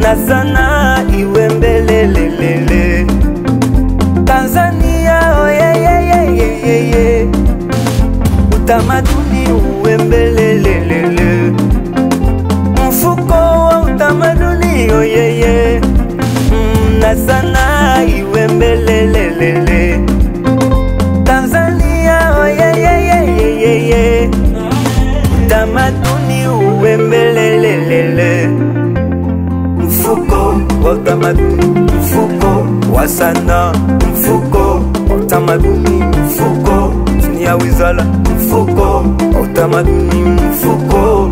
na sana iwe mbelelelele. Tanzania oyeyeyeyeye, utamaduni uwe mbelelelele. Mfuko wa utamaduni oyeye, mm, na sana iwe mbelelelele. Tanzania oyeyeyeyeye, utamaduni uwe mbelelelele. Mfuko wa utamaduni, mfuko wa sanaa, mfuko wa utamaduni, mfuko chini ya wizara, mfuko wa utamaduni, mfuko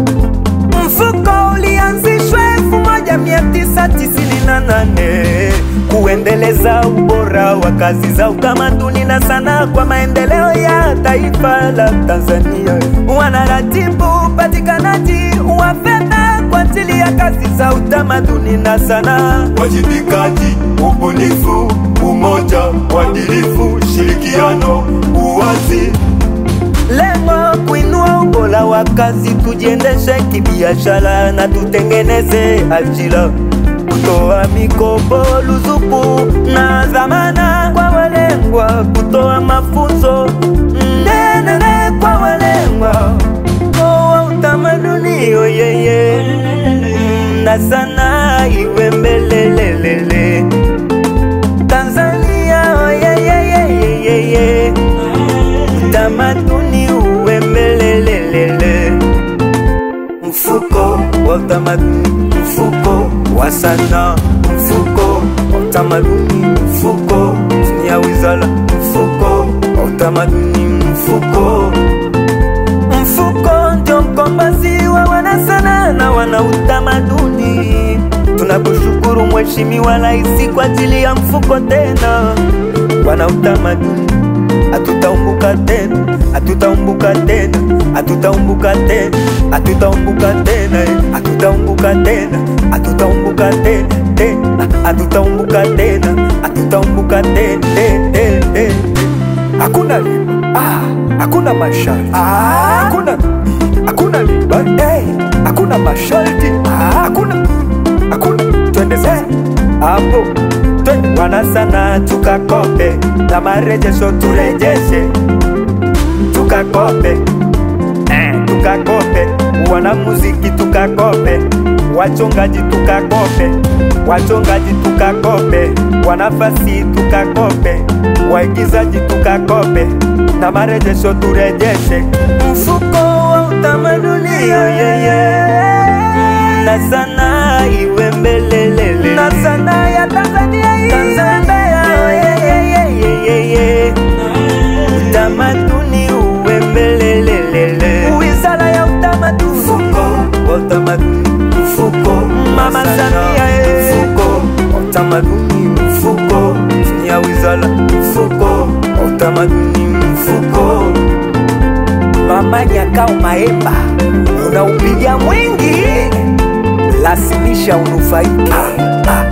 Mfuko ulianzishwa elfu moja mia tisa tisini na nane kuendeleza ubora wa kazi za utamaduni na sanaa kwa maendeleo ya taifa la Tanzania. Wanaratibu upatikanaji wa fedha kwa ajili ya kazi za utamaduni na sanaa. wajibikaji, ubunifu, umoja, uadilifu, shirikiano, uwazi. Lengo kuinua ubora wa kazi, tujiendeshe kibiashara na tutengeneze ajira, kutoa mikopo, ruzuku na dhamana kwa walengwa, kutoa mafunzo nenene kwa walengwa wa utamaduni oyeye na sana iwe mbelelelele Tanzania oyeyeyeyeye utamaduni uwe mbelelelele mfuko wa utamaduni mfuko wa sanaa mfuko wa utamaduni mfuko chini ya wizara mfuko wa utamaduni mfuko mfuko ndio mkombozi wa wanasanaa na wana utamaduni tunakushukuru mheshimiwa rais kwa ajili ya mfuko tena wana utamaduni hatutaumbuka tena, hatutaumbuka tena, hatutaumbuka tena, hatutaumbuka tena, eh, hatutaumbuka tena, hatutaumbuka tena, tena, hatutaumbuka tena, hatutaumbuka tena, eh, eh, eh. hakuna riba ah, hakuna masharti ah, hakuna hakuna riba hey, hakuna masharti ah, hakuna hakuna twende sasa hapo twende wana sana tukakope na marejesho turejeshe tukakope eh, tukakope wana muziki tukakope wachongaji tukakope wachongaji tukakope wanafasi tukakope waigizaji tukakope na marejesho turejeshe mfuko wa utamaduni yeye na sana iwe mbelelele na sana ya Tanzania hii Tanzania yeyeyeyeye utamaduni uwe mbelelelele wizara ya utamaduni mfuko wa utamaduni mfuko mama Samia eh. mfuko wa utamaduni mfuko chini ya wizara mfuko wa utamaduni mfuko mama Nyakao Maemba unaupiga mwingi, lazimisha unufaike. Ah, ah.